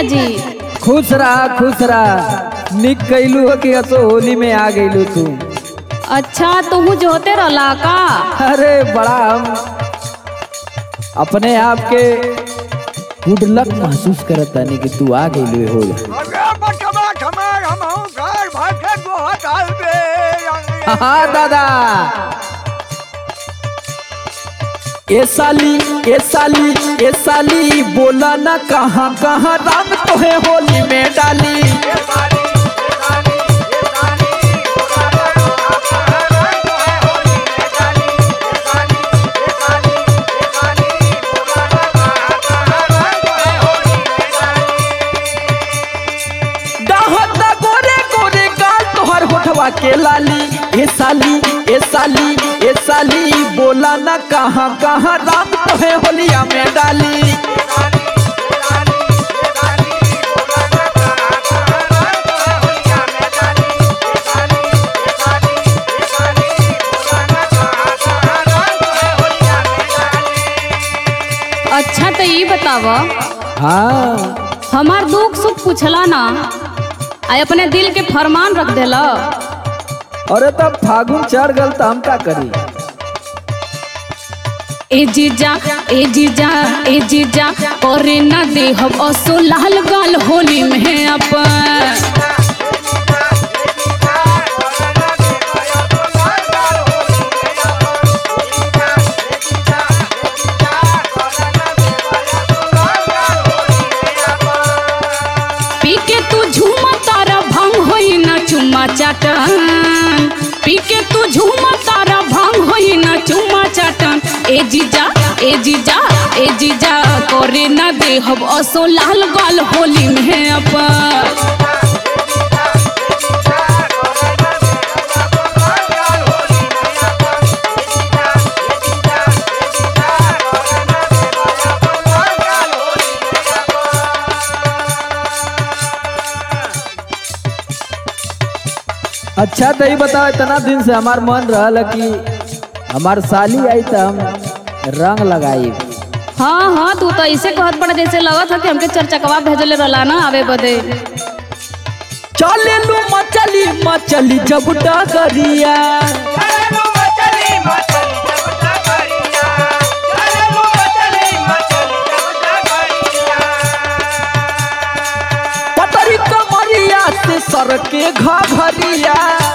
जी खुश रहा खुश रहा निक कैलू हो कि असो होली में आ गईलू तू अच्छा तुहू जो होते रहला का अरे बड़ा हम अपने आप के गुड लक महसूस करत तानी कि तू आ गईलू हो अरे बटवा ठमार हम हूँ घर भर के गोहत आलबे हाँ दादा ए साली ए साली ए साली बोला ना कहाँ कहाँ रंग तोहे होली में डाली डाहत गोरे गोरे गाल तोहर होठवा के लाली ए साली ए साली ए साली बोला ना कहाँ कहाँ रंग तोहे होलिया में डाली अच्छा तो ये बताव हाँ हमार दुख सुख पूछला ना आ अपने दिल के फरमान रख देला अरे तब फागुन चढ़ गल तो हम का करी ए जीजा ए जीजा ए जीजा करे ना दे हम असो लाल गाल होली में अपन पी के तू झूमा तारा भंग होई ना चुम्मा चाटन पी के तू झूमा तारा भंग होई ना चुम्मा चाटन ए जीजा ए जीजा ए जीजा करे ना दे हम असो लाल गाल होली में अपन अच्छा तो ये बताओ इतना दिन से हमार मन रहल कि हमार साली आई तो हम रंग लगाई हाँ हाँ तू तो ऐसे कहत पड़ा जैसे लगत है कि हमके चरचकवा भेजले रहला ना आवे बदे चले लू मचली मचली जब डगरिया पतरी कमरिया से सर के घरिया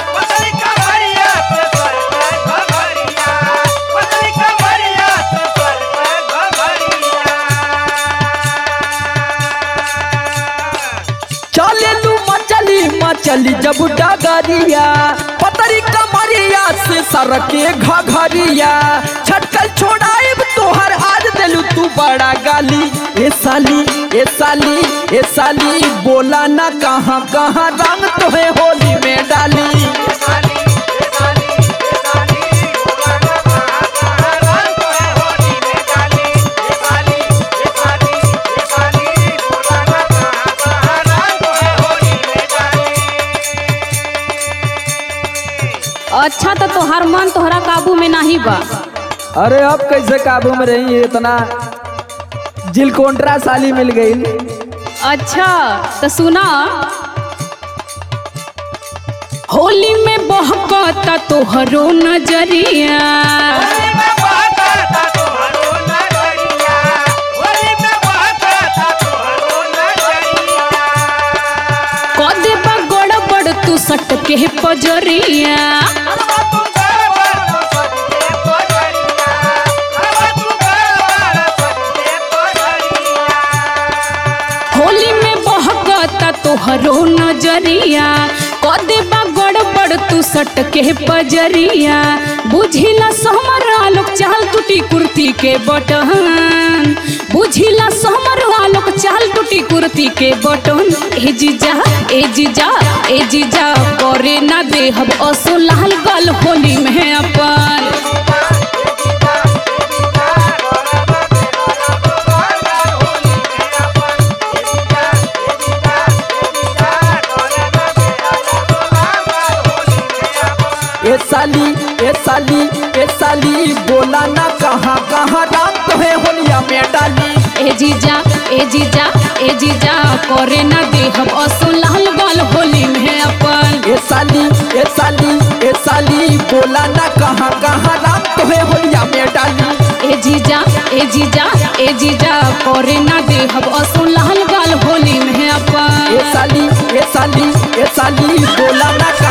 चले लू मचली मचली जब डगरिया पतरी कमरिया से सर के घरिया छटकल छोड़ाइब तोहर आज दिलू तू बड़ा गाली ए साली ए साली ए साली बोला ना कहाँ कहाँ रंग तोहे होली में डाली अच्छा तो तोहार मन तोहरा काबू में नहीं बा अरे अब कैसे काबू में रही इतना जिलकोंट्रा साली मिल गई अच्छा तो सुना होली में बहकता तोहरो नजरिया कदे बा गड़बड़ तू सट के पजरिया होली में बहकता तोहरो नजरिया कदे बा गड़बड़ तू सट के पजरिया बुझिला समर आलोक चाल टूटी कुर्ती के बटन बुझिला समर आलोक चाल टूटी कुर्ती के बटन ए जीजा ए जीजा ए जीजा करे ना दे हम असो लाल गल होली में अपन ए साली ए साली ए साली बोला ना कहाँ कहाँ राम तो है होलिया में डाली ए जीजा ए जीजा ए जीजा करे ना देहब असो लाल गाल होली में अपन ए साली ए साली ए साली बोला ना कहाँ कहाँ राम तो है होलिया में डाली ए जीजा ए जीजा ए जीजा करे ना देहब असो लाल गाल होली में अपन ए साली ए साली ए साली बोला ना